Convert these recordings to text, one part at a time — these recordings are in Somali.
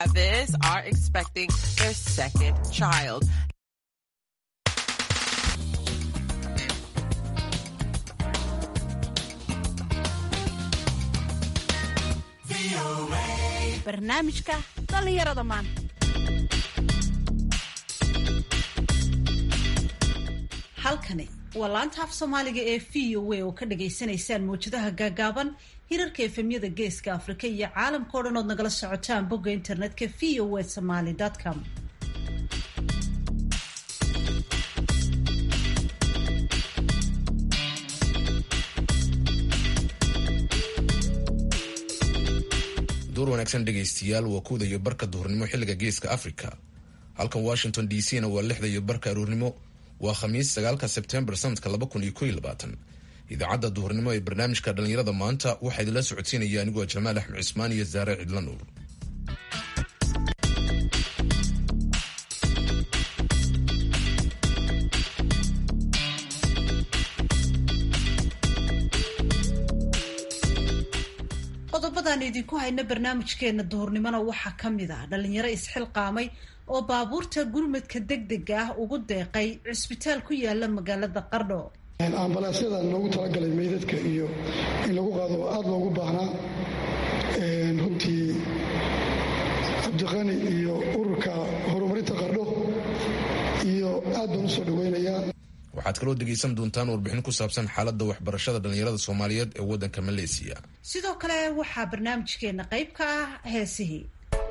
This are expecting their second child. barnaamijka dhallinyarada maanta halkani waa laanta af soomaaliga ee v o a oo ka dhagaysanaysaan mawjadaha gaagaaban hirarka efemyada geeska afrika iyo caalamka o dhan ood nagala socotaan bogga internetka v o a somaly com duur wanaagsan dhegaystiyaal waa kuwda iyo barka duhurnimo xilliga geeska africa halkan washington d c na waa lixda iyo barka aruurnimo waa khamiis sagaalka sebtembar sanadka laba kun iyo ko iyo labaatan idaacadda duhurnimo ee barnaamijka dhallinyarada maanta waxaa idinla socodsiinaya anigoo jamaal axmed cismaan iyo zaare cidla nuur qodobadaan idinku hayna barnaamijkeena duhurnimona waxaa ka mid ah dhalinyaro isxilqaamay oo baabuurta gurmadka degdega ah ugu deeqay cisbitaal ku yaala magaalada qardho ambalaasyada loogu talagalay meydadka iyo in lagu qaado aada loogu baahnaa runtii cabdiqani iyo ururka horumarinta qardho iyo aad baan usoo dhaweynayaa waxaad kaloo dhegaysan doontaan warbixin ku saabsan xaaladda waxbarashada dhallinyarada soomaaliyeed ee waddanka maleesiya sidoo kale waxaa barnaamijkeena qayb ka ah heesihii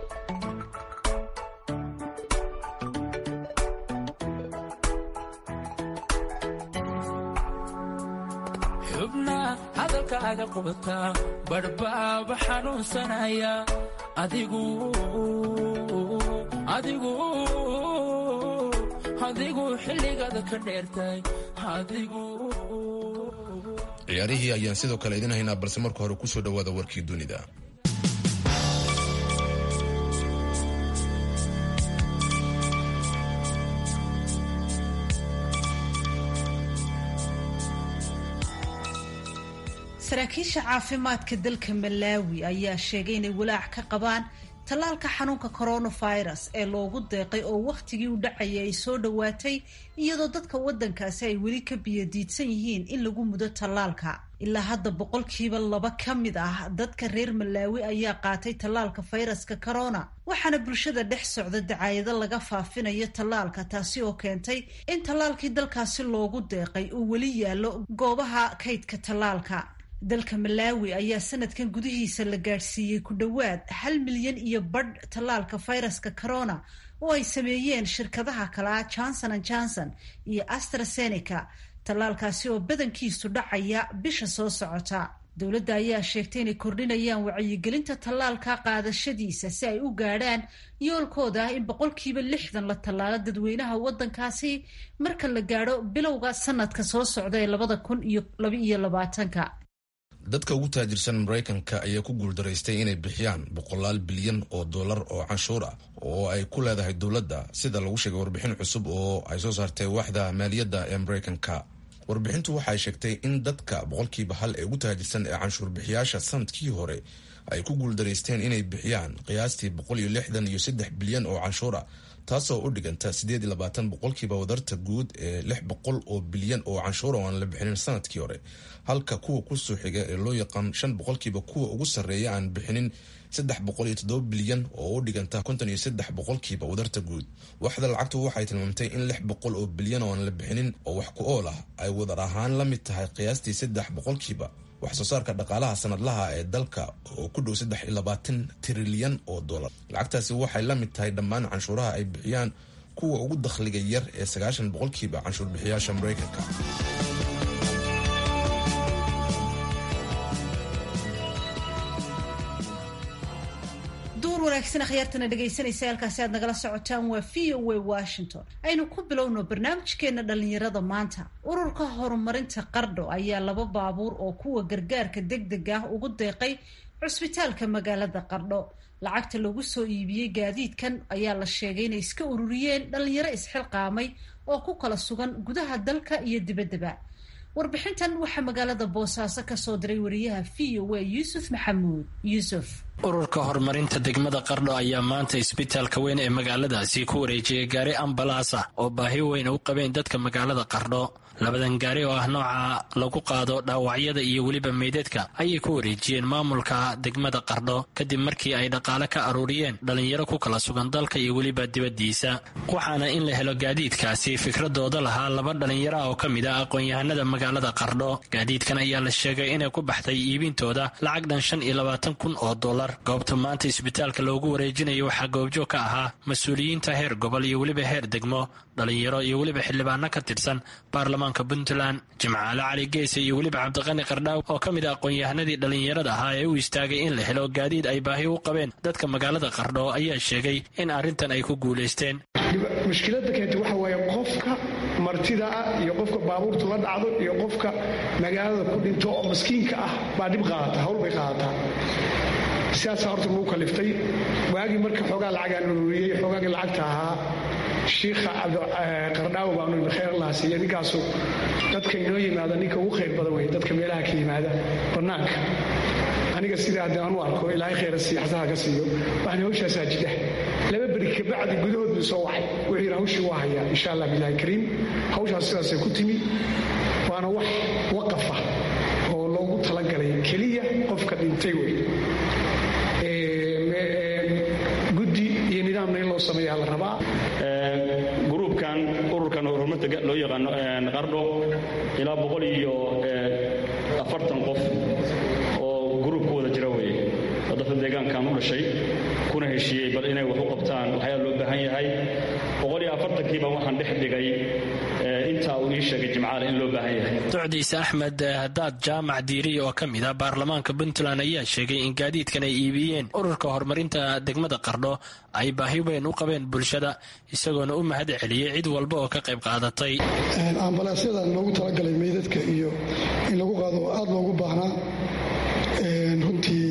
xubna hadalkaaga qubataa badhbaaba xanuunsanaya adigu adigu adigu xilligaada ka dheertay adigu ciyaarihii ayaan sidoo kale idin haynaa balse marka hore kusoo dhawaada warkii dunida saraakiisha caafimaadka dalka malaawi ayaa sheegay inay walaac ka qabaan tallaalka xanuunka coronavirus ee loogu deeqay oo wakhtigii u dhacayay ay soo dhowaatay iyadoo dadka waddankaasi ay weli ka biyadiidsan yihiin in lagu mudo tallaalka ilaa hadda boqolkiiba laba ka mid ah dadka reer malaawi ayaa qaatay tallaalka fayraska corona waxaana bulshada dhex socda dacaayado laga faafinayo tallaalka taasi oo keentay in tallaalkii dalkaasi loogu deeqay uu weli yaallo goobaha kaydka tallaalka dalka malaawi ayaa sanadkan gudihiisa la gaadhsiiyey ku dhowaad hal milyan iyo badh tallaalka fayraska corona oo ay sameeyeen shirkadaha kalea johnson an johnson iyo astrazeneca tallaalkaasi oo badankiisu dhacaya bisha soo socota dowladda ayaa sheegtay inay kordhinayaan wacyigelinta tallaalka qaadashadiisa si ay u gaadhaan yoolkooda ah in boqolkiiba lixdan la tallaalo dadweynaha waddankaasi marka la gaadho bilowga sanadka soo socda ee labada kun iyo labaiyo labaatanka dadka ugu taajirsan maraykanka ayaa ku guuldaraystay inay bixiyaan boqolaal bilyan oo dollar oo canshuur ah oo ay ku leedahay dowladda sida lagu sheegay warbixin cusub oo ay soo saartay waaxda maaliyadda ee maraykanka warbixintu waxay sheegtay in dadka boqolkiiba hal ee ugu taajirsan ee canshuur bixiyaasha sanadkii hore ay ku guuldaraysteen inay bixiyaan qiyaastii boqol iyo lixdan iyo saddex bilyan oo canshuur ah taasoo u dhiganta siddeed iyo labaatan boqolkiiba wadarta guud ee lix boqol oo bilyan oo canshuura oo aan la bixinin sanadkii hore halka kuwa kusoo xiga ee loo yaqaan shan boqolkiiba kuwa ugu sarreeya aan bixinin saddex boqol iyo toddoba bilyan oo u dhiganta konton iyo saddex boqolkiiba wadarta guud waxda lacagtu waxay tilmaamtay in lix boqol oo bilyan oo aan la bixinin oo wax ku ool ah ay wadar ahaan la mid tahay qiyaastii saddex boqolkiiba wax soo saarka dhaqaalaha sanadlaha ee dalka oo ku dhow saddex iyo labaatan trilyan oo dollar lacagtaasi waxay la mid tahay dhammaan canshuuraha ay bixiyaan kuwa ugu dakhliga yar ee sagaashan boqolkiiba canshuur bixiyaasha maraykanka duur wanaagsan akhyaartana dhegaysanaysa halkaasi aad nagala socotaan waa v o a washington aynu ku bilowno barnaamijkeena dhallinyarada maanta ururka horumarinta qardho ayaa laba baabuur oo kuwa gargaarka degdeg ah ugu deeqay cusbitaalka magaalada qardho lacagta lagu soo iibiyey gaadiidkan ayaa la sheegay inay iska ururiyeen dhalinyaro isxilqaamay oo ku kala sugan gudaha dalka iyo dibaddaba warbixintan waxaa magaalada boosaaso kasoo diray wariyaha v o a yuusuf maxamuud yuusuf ururka horumarinta degmada qardho ayaa maanta isbitaalka weyn ee magaaladaasi ku wareejiyay gaari ambalaas ah oo baahi weyn u qabeen dadka magaalada qardho labadan gaari oo ah nooca lagu qaado dhaawacyada iyo weliba meydadka ayay ku wareejiyeen maamulka degmada qardho kadib markii ay dhaqaale ka aruuriyeen dhallinyaro ku kala sugan dalka iyo weliba dibaddiisa waxaana in la helo gaadiidkaasi fikradooda lahaa laba dhallinyaro ah oo ka mid ah aqoon-yahanada magaalada qardho gaadiidkan ayaa la sheegay inay ku baxday iibintooda lacag dhan shan iyo labaatan kun oo dollar goobta maanta isbitaalka loogu wareejinayo waxaa goobjoog ka ahaa mas-uuliyiinta heer gobol iyo weliba heer degmo dhallinyaro iyo weliba xildhibaano ka tirsan baarlamaanka puntland jimcaale cali geese iyo weliba cabdiqani qardhaaw oo ka mid a aqoon-yahanadii dhallinyarada ahaa ee u istaagay in la helo gaadiid ay baahi u qabeen dadka magaalada qardho ayaa sheegay in arrintan ay ku guulaysteen mushkiladda keenta waxa waaye qofka martida ah iyo qofka baabuurta la dhacdo iyo qofka magaalada ku dhinto oo maskiinka ah baa dhib qaadata hawl bay qaadataa sidaasaa horta lagu kaliftay waagii marka xoogaa lacagaan ururiyey xoogaagii lacagta ahaa shiikha qardhaawo baanu khayr allah siiya ninkaasu dadka inoo yimaada ninka ugu khayr badan wey dadka meelaha ka yimaada bannaanka aniga sidaa haddii aan u arko ilaahay khayra siiyo xasaha ka siiyo waxaan hawshaasaa jidha laba beri kabacdi gudahood buu soo wacay wuxuu yidhi hawshii waa hayaa insha allah bilahi kariim hawshaas sidaasay ku timi waana wax waqafa oo loogu talagalay keliya qofka dhintay wey guddi iyo nidaamna in loo sameeyaa la rabaa gruubkan ururkan horumarta loo yaqaano qardho ilaa boqol iyo afartan qof oo gruub ku wada jira weye oo dadka deegaankan u dhashay kuna heshiiyey bal inay wax u qabtaan waxyaa loo baahan yahay boqol iyo afartankiiba waxaan dhex dhigay intaa uu ii sheegay jimcaale in loo baahan yahay docdiise axmed hadaad jaamac diiriya oo ka mid ah baarlamaanka puntland ayaa sheegay in gaadiidkan ay iibiyeen ururka horumarinta degmada qardho ay baahi weyn u qabeen bulshada isagoona u mahad celiyey cid walba oo ka qayb qaadatay ambalaasyada loogu talagalay meydadka iyo in lagu qaado aada loogu baahnaa runtii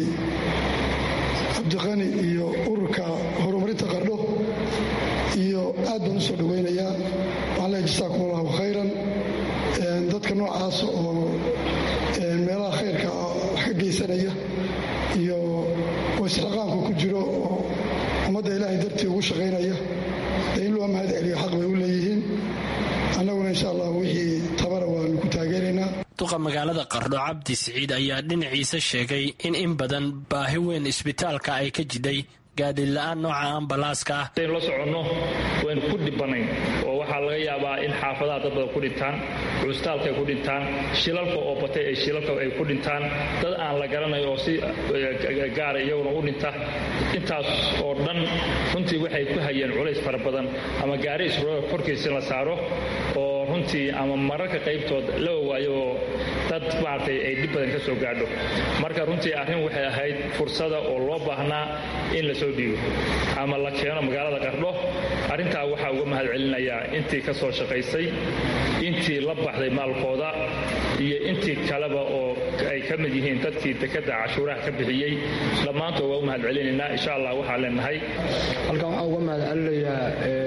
cabdiqani iyo ururka horumarinta qardho iyo aad baan u soo dhawaynayaa waxaan leehay jasaakum allahu khayran dadka noocaas oo meelaha khayrka wax ka geysanaya iyo oo isxilqaanku ku jiro oo ummadda ilaahay dartii ugu shaqaynaya dee in loo mahad celiyo xaq bay u leeyihiin annaguna insha allah wixii tabara waanu ku taageeraynaa duqa magaalada qardho cabdi siciid ayaa dhinaciisa sheegay in in badan baahi weyn isbitaalka ay ka jidhay gaadhila-aan nooca ambalaaska ah dayn la soconno waynu ku dhibanayn oo waxaa laga yaabaa in xaafadaha dad badan ku dhintaan custaalka ay ku dhintaan shilalka oo batay ay shilalka ay ku dhintaan dad aan la garanayo oo si gaara iyaguna u dhinta intaas oo dhan runtii waxay ku hayeen culays fara badan ama gaari isrooga korkiisa in la saaro oo runtii ama mararka qaybtood la waayo oo dad maaragtay ay dhib badan ka soo gaadho marka runtii arrin waxay ahayd fursada oo loo baahnaa in la soo dhiibo ama la keeno magaalada qardho arrintaa waxaa uga mahad celinayaa intii ka soo shaqaysay intii la baxday maalkooda iyo intii kaleba oo ay ka mid yihiin dadkii dekadda cashuuraha ka bixiyey dhammaantood waa u mahad celinaynaa insha allah waxaa leenahay halkan waxaan uga mahad celinayaa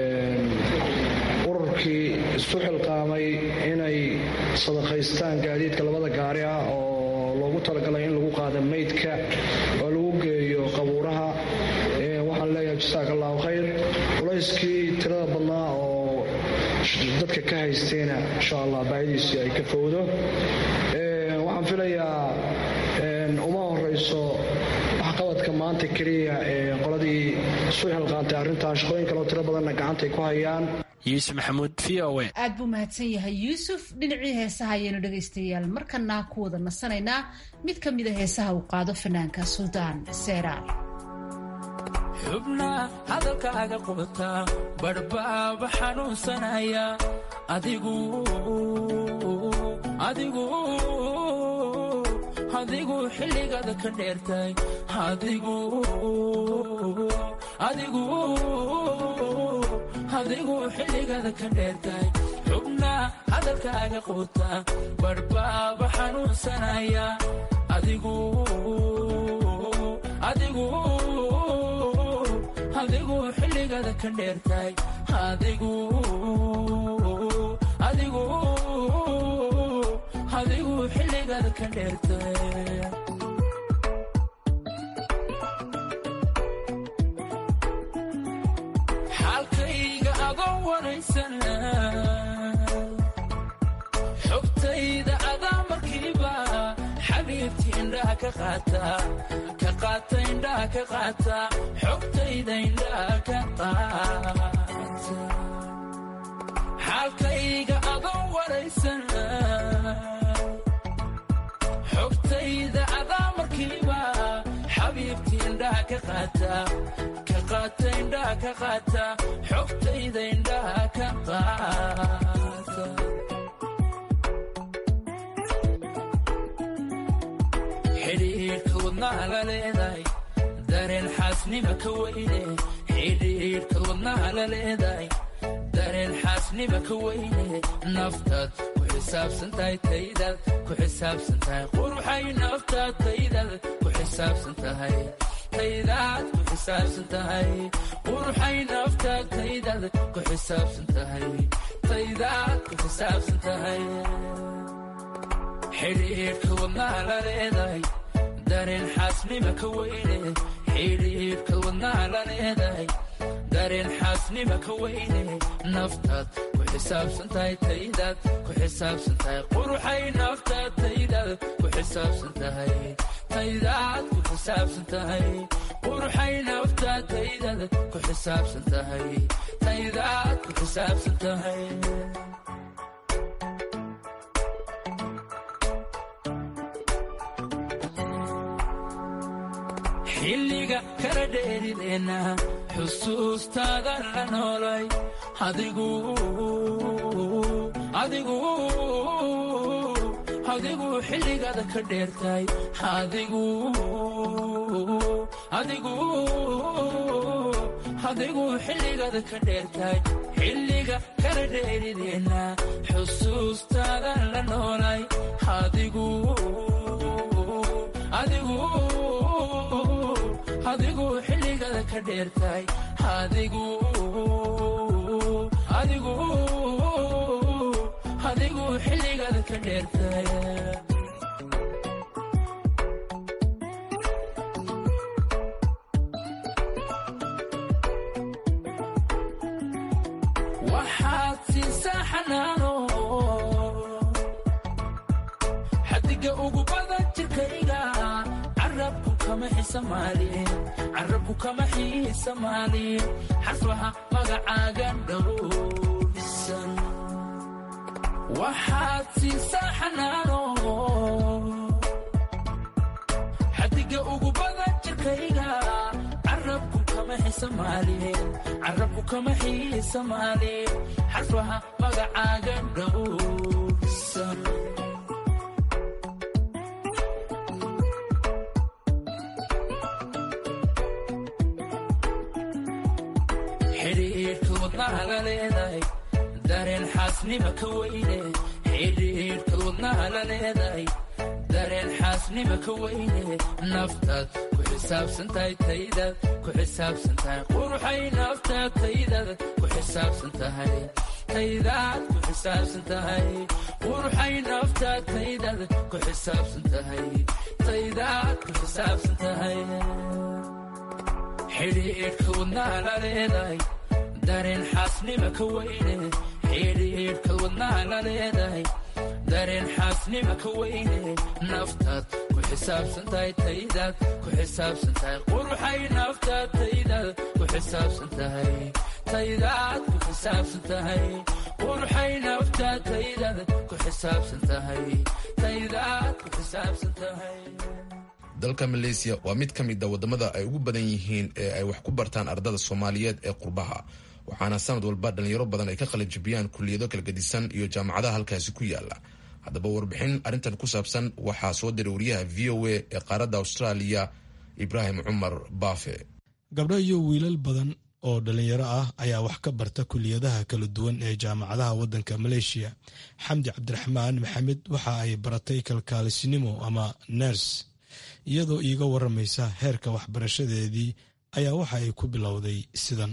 ururkii isu xilqaamay inay sadaqaystaan gaadiidka labada gaari ah oo loogu talagalay in lagu qaada maydka oo lagu geeyo qabuuraha waxaan leeyahay jasaak allahu khayr culayskii tirada badnaa oo dadka ka haystayna insha allah baahidiisii ay ka fowdo waxaan filayaa uma horeyso waxqabadka maanta keliya qoladii isu xilqaantay arrintan shaqooyin kaleo tiro badanna gacantay ku hayaan yuusuf maxamuud v o a aad buu mahadsan yahay yuusuf dhinacii heesaha ayaynu dhegaystayaal markana ku wada nasanaynaa mid ka mida heesaha uu qaado fanaanka suldaan seeraar xubna hadalkaaga qubata badhbaaba xanuunsanaya adigu adigu adigu xilligaada ka dheertay adigu adigu adigu xilligaada ka dheertay xubna hadalkaaga quuta badhbaaba xanuunsanaya adigu adigu adigu xilligaada ka dheertay adigu adigu xilligada ka dheertay xaalkayga adoo waraysana xogtayda adaa markiiba xabiibtii indhaha ka qaata ka qaata indhaha ka qaata xogtayda indhaha ka qaata xaalkayga adoo waraysana xogtayda adaa markiiba xabiibtii indhaha ka qaata ka qaata indhaha ka qaata xogtayda indhaha ka qaata xidhiidhka wadnaha la leedahay dareen xaasnima ka weyne xidhiidhka wadnaha la leedahay dareen xaasnima ka weyne naftaad ku xisaabsan tahay taydaad ku xisaabsan tahay quruxay naftaad taydaad ku xisaabsan tahay taydaad ku xisaabsan tahay quruxay naftaad taydaad ku xisaabsan tahay taydaad ku xisaabsan tahay xidhiidhka wadnaha la leedahay dareen xaasnima ka weyne xidhiidhka wadnaha la leedahay dareen xaasnima ka weyne naftaad ku xisaabsan tahay taydaad ku xisaabsan tahay quruxay naftaad taydaad ku xisaabsan tahay taydaad ku xisaabsan tahay quruxay naftaad taydaad ku xisaabsan tahay taydaad ku xisaabsan tahay xilliga kala dheerideenna xusuustaada la noolay adigu adigu adigu xilligada ka dheertay adigu adigu adigu xilligada ka dheertay xilliga kala dheerideenna xusuustaada la noolay adigu adigu adigu xilligada ka dheertay adigu adigu adigu xilligada ka dheertay waxaad siisaa xanaano xadiga ugu badan jirkayga carabku kama xisamaalin carabku kama xiisamaalin xarfaha magacaaga dhowrsan waxaad siisaa xanaano xadiga ugu badan jirkayga carabku kama xisamaalin carabku kama xiisamaalin xarfaha magacaaga dhowrsan xidhiidhka wadnaha la leedahay dareen xaasnima ka weyne xidhiidhka wadnaha la leedahay dareen xaasnima ka weyne naftaad ku xisaabsan tahay taydaad ku xisaabsan tahay quruxay naftaad taydaad ku xisaabsan tahay taydaad ku xisaabsan tahay quruxay naftaad taydaad ku xisaabsan tahay taydaad ku xisaabsan tahay xidhiidhka wadnaha la leedahay dareen xaasnima ka weyne xidhiidhka wadnaha la leedahay dareen xaasnima ka weyne naftaad ku xisaabsan tahay taydaad ku xisaabsan tahay quruxay naftaad taydaad ku xisaabsan tahay taydaad ku xisaabsan tahay quruxay naftaad taydaad ku xisaabsan tahay taydaad ku xisaabsan tahay dalka maleysiya waa mid ka mid a wadamada ay ugu badan yihiin ee ay wax ku bartaan ardada soomaaliyeed ee qurbaha waxaana sanad walba dhalinyaro badan ay ka qalajibiyaan kuliyado kala gedisan iyo jaamacadaha halkaasi ku yaala haddaba warbixin arrintan ku saabsan waxaa soo diray wariyaha v o a ee qaaradda austraaliya ibraahim cumar baafe gabdho iyo wiilal badan oo dhalinyaro ah ayaa wax ka barta kuliyadaha kala duwan ee jaamacadaha waddanka maleeshiya xamdi cabdiraxmaan maxamed waxa ay baratay kalkaalisinimo ama ners iyadoo iiga waramaysa heerka waxbarashadeedii ayaa waxa ay ku bilowday sidan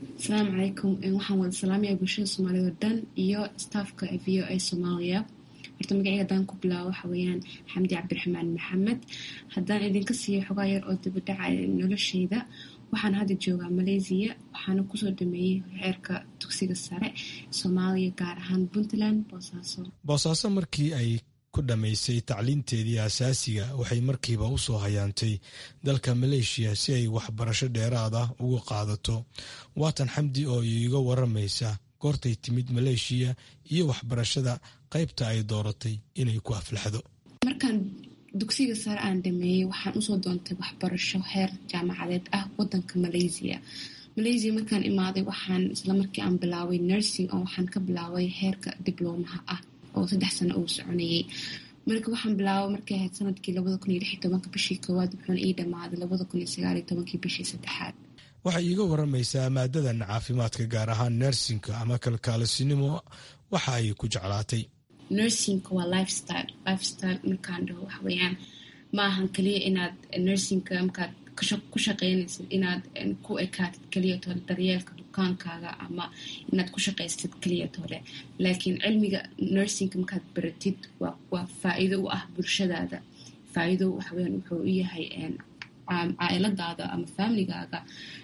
asalaamu calaykum waxaan wada salaamaya bulshada soomaaliyed oo dhan iyo staafka v o a soomaaliya horta magaceyga haddaan ku bilaabo waxa weeyaan xamdi cabdiraxmaan maxamed haddaan idinka siiyo xogaa yar oo dibadhaca nolosheyda waxaan hadda joogaa malaysiya waxaana kusoo dhameeyey heerka dugsiga sare soomaaliya gaar ahaan puntland boosaaso boosaaso markii ay ku dhammaysay tacliinteedii asaasiga waxay markiiba u soo hayaantay dalka maleeshiya si ay waxbarasho dheeraad ah uga qaadato waatan xamdi oo iiga waramaysa goortay timid maleeshiya iyo waxbarashada qaybta ay dooratay inay ku aflaxdo markaan dugsiga sare aan dhameeyey waxaan usoo doontay waxbarasho heer jaamacadeed ah wadanka malaysia malaysia markaan imaaday waxaan islamarkii aan bilaabay nursing oo waxaan ka bilaabay heerka diblomaha ah oo saddex sano uu soconayay marka waxaan bilaabay markay ahayd sanadkii labada kun iyo lix iyo tobanka bishii koowaad wuxuuna ii dhammaaday labada kun iyo sagaal iyo tobankii bishii saddexaad waxay iiga waramaysaa maadadan caafimaadka gaar ahaan nersinka ama kalkaalisinimo waxa ay ku jeclaatay nursingka waa lifestyle lifestyle markaan dhaho waxa weeyaan ma ahan keliya inaad nursingka markaad ku shaqeynaysid inaad ku ekaatid keliya tole daryeelka dukaankaaga ama inaad ku shaqaysid keliya tole laakiin cilmiga nursingka markaad baratid waa faa-iido u ah bulshadaada faa-iido waxaweyaan wuxuu u yahay caailadaada ama familigaaga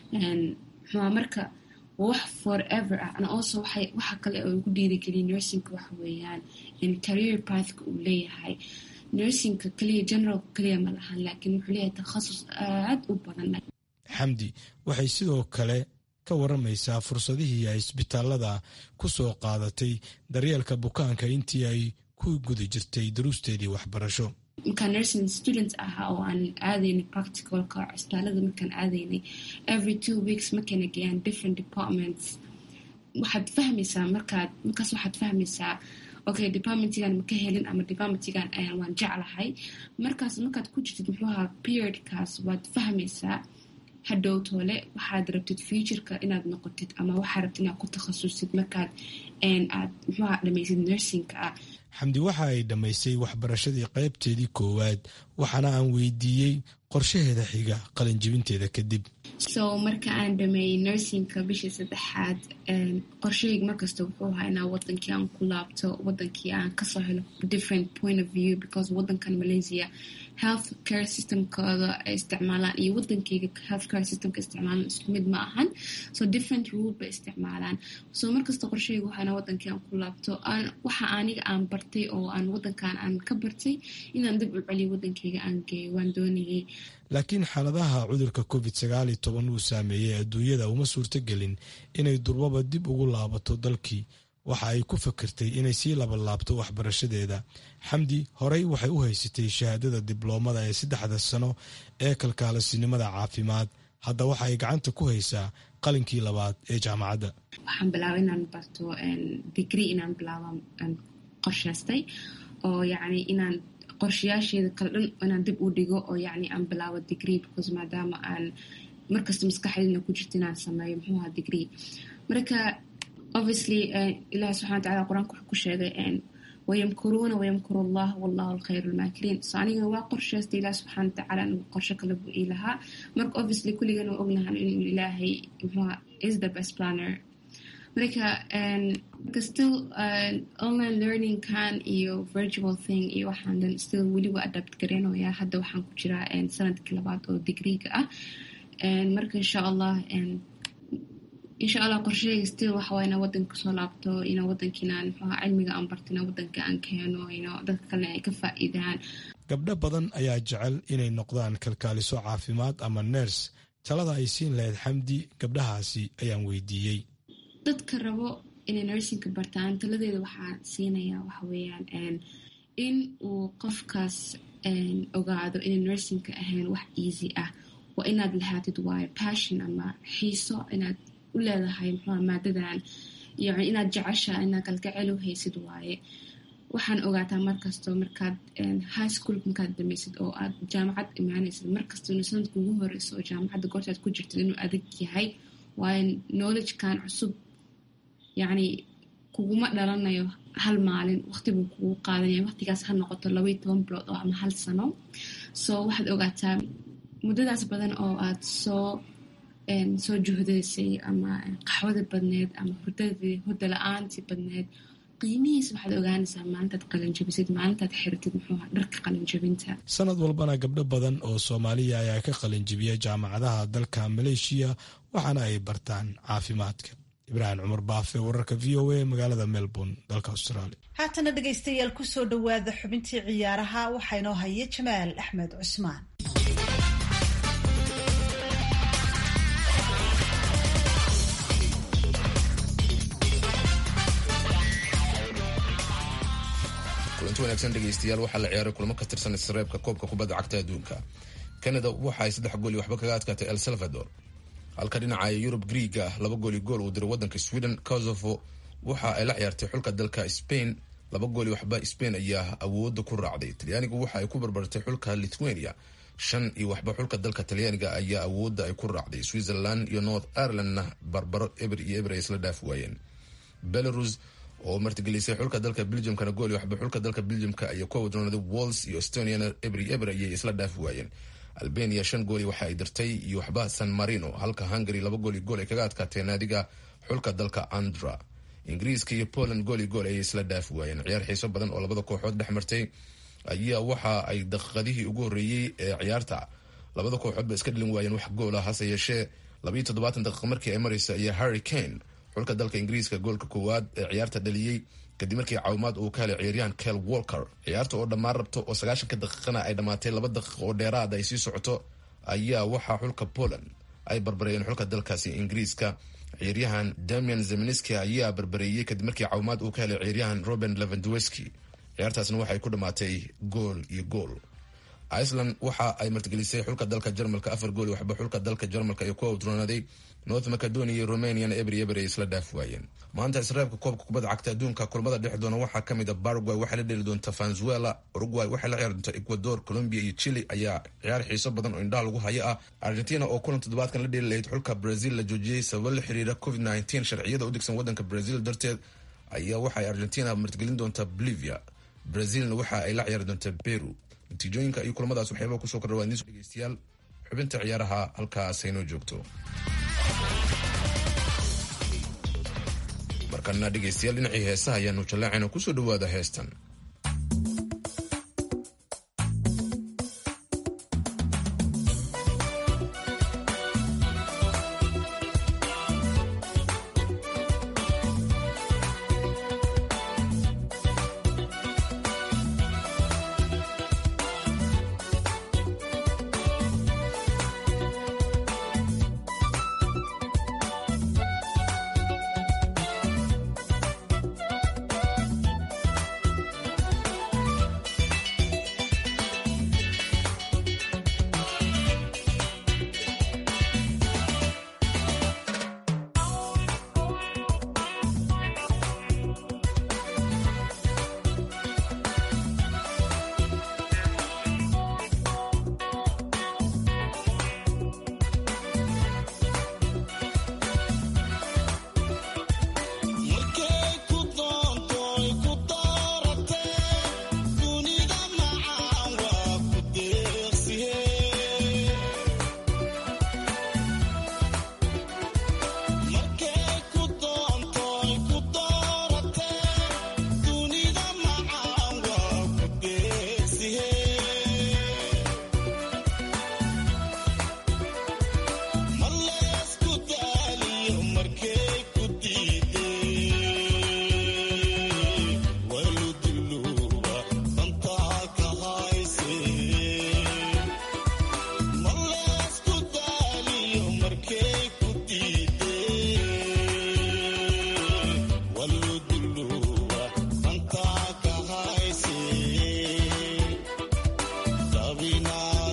mxua marka wax forever ah and also waxa kale oo ugu dhiirigeliya nursingka waxa weeyaan career pathka uu leeyahay nursingka keliya generalka keliya ma lahan laakiin wuxuu leeyahay takhasus aad u badan xamdi waxay sidoo kale ka waramaysaa fursadihii ay isbitaalada ku soo qaadatay daryeelka bukaanka intii ay ku guda jirtay daruusteedii waxbarasho markaan nursing student ahaa oo aan aadaynay practicalka cisbitaalada markaan aadaynay every two weeks markayna geeyaan different departments waxaad fahmaysaa markaad markaas waxaad fahmaysaa okay departmentigan ma ka helin ama departmentigan waan jeclahay markaas markaad ku jirtid muxuu ahaa periodkaas waad fahmaysaa hadhow toole waxaad rabtid futureka inaad noqotid ama waxaad rabtid inaad ku takhasusid markaad aad muxuu ahaa dhamaysid nursingka ah xamdi waxa ay dhammaysay waxbarashadii qaybteedii koowaad waxaana aan weydiiyey qorshaheeda xiga qalinjibinteeda kadib so marka aan dhameeyey nursingka bishii saddexaad qorshahayga markasta wuxuu ahaa inaa wadankii aan ku laabto wadankii aan kasoo helo different point of view because wadankan malaysia health care systemkooda ay isticmaalaan iyo wadankeyga health care systemka isticmaalaan isku mid ma ahan so different rule bay isticmaalaan so markasta qorshahayga waxaa inaa wadankii aan ku laabto waxa aniga aan bartay oo aan wadankan aan ka bartay inaan dib u celiyo wadankeyga aan geeyo waan doonayay laakiin xaaladaha cudurka covid sagaal iyo toban uu saameeyey adduunyada uma suurtogelin inay durbaba dib ugu laabato dalkii waxa ay ku fakirtay inay sii labalaabto waxbarashadeeda xamdi horey waxay u haysatay shahaadada dibloomada ee saddexda sano ee kalkaalisinimada caafimaad hadda waxa ay gacanta ku haysaa qalinkii labaad ee jaamacadda waxaan bilaabay inaan barto degree inaan bilaabo qorshaystay oo yacni inaan qorshayaasheeda kale dhan inaan dib u dhigo oo yacni aan bilaabo degree because maadaama aan markasta maskaxdeedna ku jirto inaan sameeyo muxuu ahaa degree marka obviously ilahi subxana wataala qur-aanka wuxuu ku sheegay wayamkuruuna wayamkuru allah wallahu alkhayru lmaakiriin so aniga waa qorshaystay ilahi subxana watacaala anigu qorsho kale buu ii lahaa marka obviously kulligan waa ognahan inuu ilaahay muxuuha is the best planner marka marka still online learning kan iyo virtual thing iyo waxaan dhan still weli waa adapt gareynayaa hadda waxaan ku jiraa sanadkii labaad oo digreega ah marka insha allah insha allah qorshahayga still waxawaa inaa wadanka kasoo laabto ina wadankiinaan muxuuha cilmiga aan barto ina wadanka aan keeno ino dadka kalena ay ka faa'iidaan gabdho badan ayaa jecel inay noqdaan kalkaaliso caafimaad ama ners talada ay siin lahayd xamdi gabdhahaasi ayaan weydiiyey dadka rabo inay nursingka bartaan taladeeda waxaa siinayaa waxa weeyaan in uu qofkaas ogaado inay nursingka ahayn wax easy ah waa inaad lahaatid waayo passion ama xiiso inaad u leedahay muxuuha maadadan yani inaad jecesha inaad kalgacel u haysid waaye waxaan ogaataa markastoo markaad high schoolka markaad dhamaysid oo aad jaamacad imaanaysid markastoo inu sanadka ugu horeyso oo jaamacadda goortaad ku jirtid inuu adag yahay waayo knowledgekan cusub yacni kuguma dhalanayo hal maalin waqti buu kugu qaadanaya waqtigaas ha noqoto labaiyo toban bilood oo ama hal sano so waxaad ogaataa muddadaas badan oo aad soo soo juhdaysay ama qaxwada badneed ama hurdadii hurda la-aantii badneed qiimihiis waxaad ogaanaysaa maalintaad qalinjabisid maalintaad xirtid muxuuha dharka qalinjabinta sanad walbana gabdho badan oo soomaaliya ayaa ka qalinjibiya jaamacadaha dalka maleeshiya waxaana ay bartaan caafimaadka ibraahim cumar baafe wararka v o a magaalada melbourne dalka australia haatana dhegaystayaal kusoo dhowaada xubintii ciyaaraha waxaa inoo haya jamaal axmed cusmaan kulanti wanaagsan dhegaystayaal waxaa la ciyaaray kulamo ka tirsan isreebka koobka kubadda cagta adduunka canada waxa ay saddex gool iyo waxba kaga adkaatay el salvador halka dhinaca yurub griiga laba gooli gool uu diray wadanka sweden kosovo waxa ay la ciyaartay xulka dalka spain laba gooli waxba spain ayaa awooda ku raacday talyaanigu waxa ay ku barbartay xulka lithuania shan iyo waxba xulka dalka talyaaniga ayaa awooda ay ku raacday switzerland iyo north irelandna barbaro eber iyo eber ay isla dhaafi waayeen belarus oo martigelisay xulka dalka belgiumkana gooli waxba xulka dalka belgiumka ayaa ku wadroonaaday wals iyo estoniana eber iyo eber ayay isla dhaafi waayeen albania shan gooli waxa ay dirtay iyo waxba san marino halka hungary laba gooli gool ay kaga adkaatee naadiga xulka dalka andra ingiriiska iyo poland gooli gool ayay isla dhaafi waayeen ciyaar xiiso badan oo labada kooxood dhex martay ayaa waxa ay daqiiqadihii ugu horreeyey ee ciyaarta labada kooxoodba iska dhalin waayeen wax goola hase yeeshee labaiyo toddobaatan daqiiqa markii ay maraysa ayaa harry kane xulka dalka ingiriiska goolka koowaad ee ciyaarta dhaliyey kadib markii caawimaad uu ka helay ciyaaryahan kel walker ciyaarta oo dhammaan rabto oo sagaashanka daqiiqana ay dhammaatay laba daqiiq oo dheeraad ay sii socoto ayaa waxaa xulka poland ay barbareeyeen xulka dalkaasi ingiriiska ciyaaryahan damian zeminski ayaa barbareeyey kadib markii caawimaad uu ka helay ciyaaryahan roben levandweski ciyaartaasna waxay ku dhammaatay gool iyo gool iceland waxa ay martigelisay xulka dalka jarmalka afar gool waxba xulka dalka jarmalka ee ku awdroonaaday north macedonia iyo romaniana eber eber ay isla dhaafi waayeen maanta isreebka koobka kubadda cagta adduunka kulamada dhex doona waxaa kamid a paraguay waxay la dheli doonta venezuela uruguay waxay la ciyaari doonta ecuador colombia iyo chile ayaa ciyaar xiiso badan oo indhaha lagu hayo ah argentina oo kulan toddobaadkan la dheli lahayd xulka brazil la joojiyey sababo la xiriira covid nteen sharciyada u degsan wadanka brazil darteed ayaa waxaay argentina martigelin doonta bolivia brazilna waxa ay la ciyaari doonta peru natiijooyinka iyo kulamadaas waxyaaba kusoo kordhawaa dhegeystayaal xubinta ciyaaraha halkaas haynoo joogto markana dhegeystayaal dhinacii heesaha ayaanu jallaacayna kusoo dhawaada heestan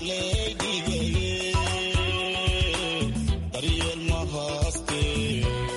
daryeel ma haaste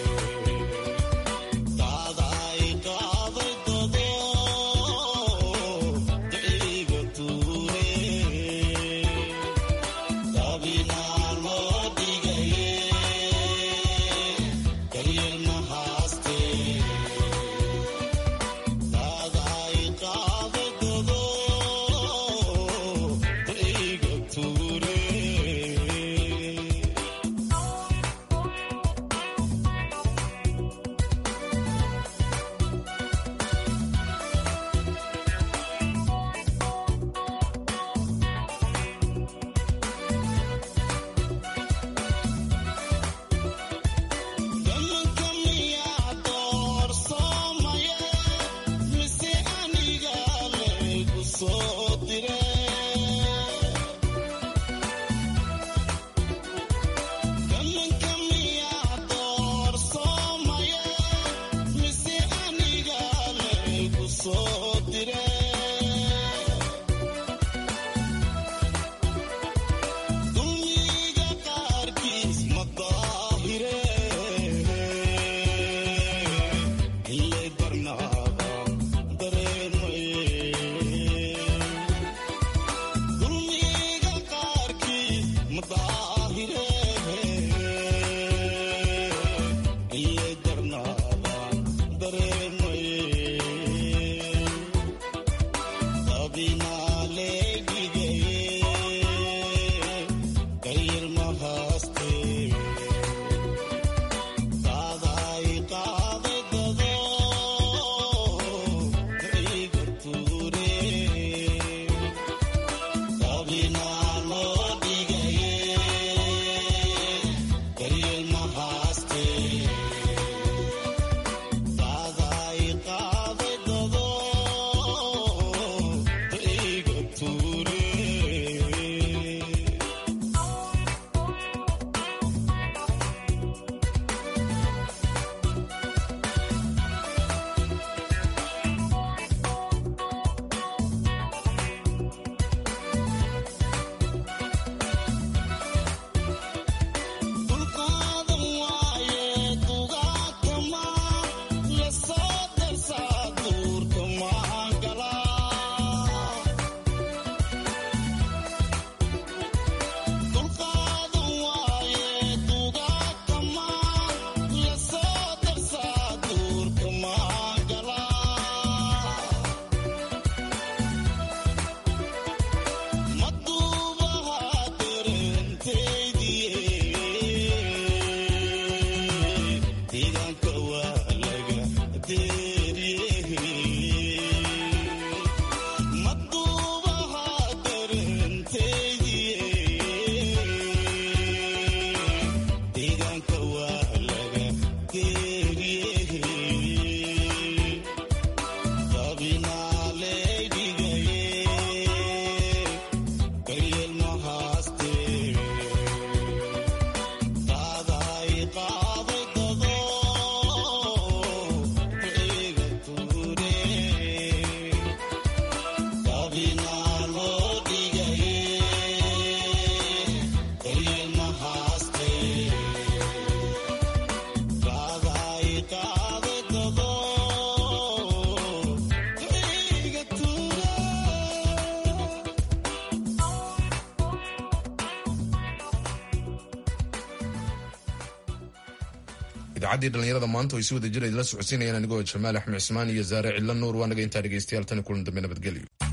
idaacaddii dhallinyarada maanta oo ay si wada jira idila socodsiinayaan anigoo jamaal axmed cismaan iyo zaare cidlo nuur waa naga intaa dhegeystayaal tani kulan dambe nabadgelyo